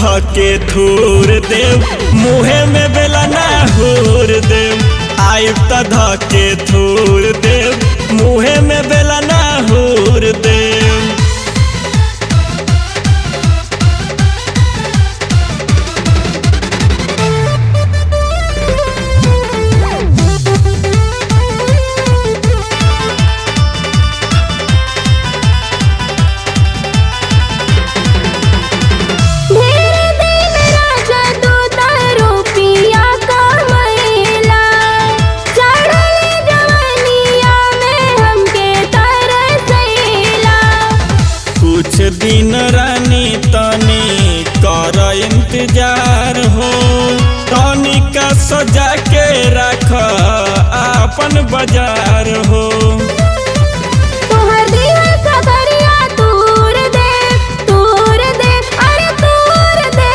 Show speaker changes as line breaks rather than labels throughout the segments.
धके थूर देव मुहे में बेला ना होर देव आइब त धके थूर देव मुहे में बेला ना होर देव
ढेर दिन राजा तू तारो पिया कमैला चढ़ल जवनिया में हमके तरसैला
कुछ दिन रानी तनी कर इंतजार हो तनी का सजा के रख अपन बाजार हो
तोहर दिल सदरिया तूर दे तूर दे अरे तूर दे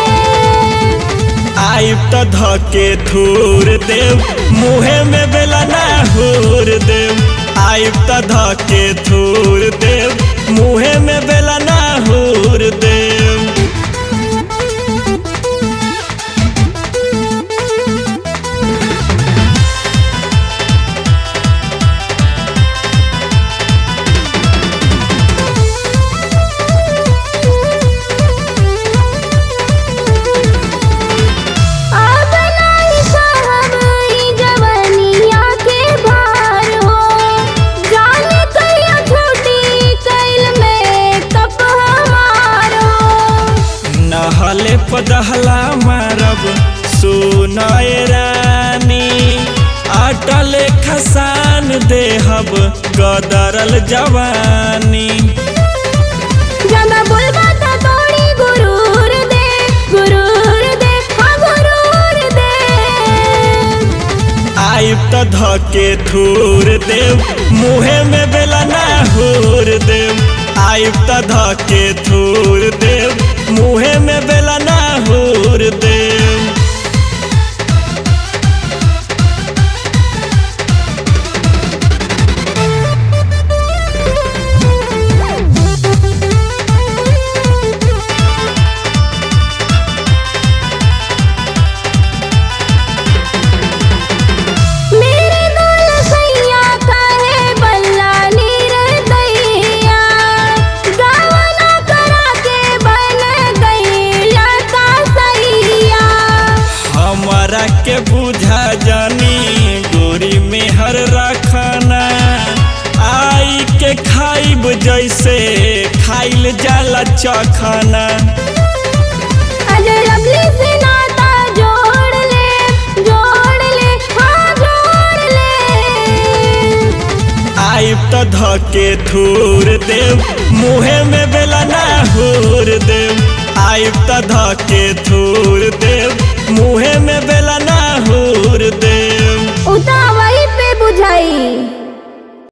आइब त धके थूर देव मुहे में बेला ना होर देव आइब त धके थूर देव मुहे में बेला ना होर देव
अब नहीं साहब ई जवनिया के भार हो जाने कहिया छुट्टी कैल में कप हमार हो
नहले पदहला मारब सुनय रानी अटल खसान देहब गदरल जवानी
ज्यादा बोलबा त तोड़ी गुरूर दे गुरूर दे हाँ गुरूर दे
आइब त धके थूर देव मुहे में बेला ना होर देव आइब त धके थूर देव मुहे में बेला ना होर देव
मेरे दुल सैया कहे बल्ला नीर दैया गावना करा के बन गईला का सैया
हमारा के बुझा जानी गोरी में हर रखना आई के खाइब जैसे खाइल जाला चखना
आज लवली से नाता जोड़ ले जोड़ ले हाँ जोड़ ले
आइब त धके थूर देव मुहे में बेला ना होर देव आइब त धके थूर